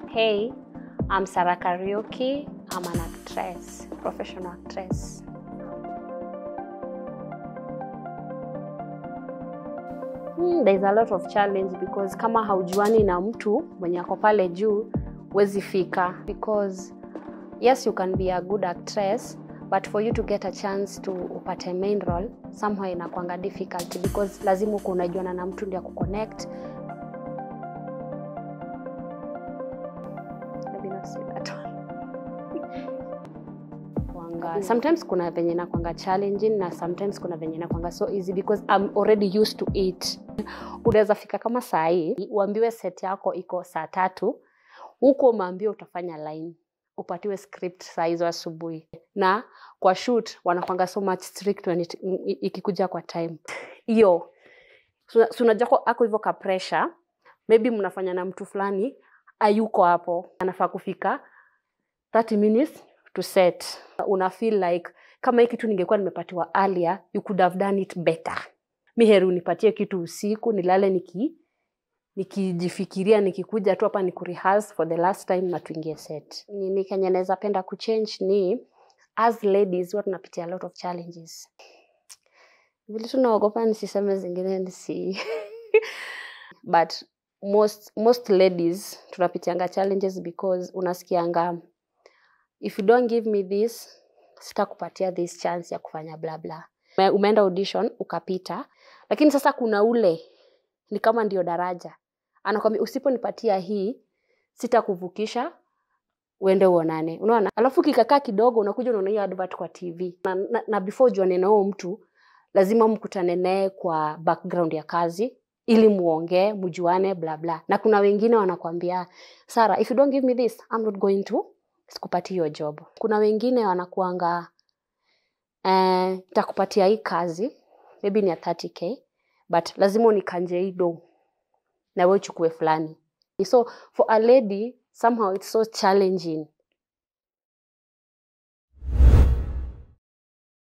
Hey, I'm Sarah Karaoke. I'm an actress, professional actress. Hmm, there's a lot of challenge because kama haujuani na mtu mwenye ako pale juu huwezi fika because yes you can be a good actress but for you to get a chance to upate main role somehow inakwanga difficult because lazima uko unajuana na mtu ndio kuconnect Maybe not say that one. Kwanga- sometimes kuna venye nakwanga challenging na sometimes kuna venye nakwanga so easy because I'm already used to it unaweza fika kama saa hii uambiwe set yako iko saa tatu huko umeambiwa utafanya line upatiwe script saa hizo asubuhi na kwa shoot wanakwanga so much strict when it, i- ikikuja kwa time hiyo Suna- si unajua ko- ako hivyo ka pressure maybe mnafanya na mtu fulani ayuko hapo anafaa kufika 30 minutes to set una feel like kama hii kitu ningekuwa nimepatiwa earlier you could have done it better mi heri unipatie kitu usiku nilale niki nikijifikiria nikikuja tu hapa ni kurehearse for the last time na tuingie set nini kenye naweza penda kuchange ni as ladies huwa tunapitia a lot of challenges vile tunaogopa nisiseme zingine nisi but most most ladies tunapitianga challenges because unasikianga if you don't give me this sitakupatia this chance ya kufanya bla bla Ume- umeenda audition ukapita lakini sasa kuna ule ni kama ndio daraja anakwambia usiponipatia hii sitakuvukisha uende uonane unaona alafu kikakaa kidogo unakuja unaona hiyo advert kwa tv na, na, na before ujuane na huo mtu lazima mkutane naye kwa background ya kazi ili muongee mjuane bla bla na kuna wengine wanakwambia sara if you don't give me this I'm not going to sikupatia hiyo job kuna wengine wanakuanga eh, takupatia hii kazi maybe ni ya 30k but lazima unikanje hii do na we uchukue fulani so for a lady somehow it's so challenging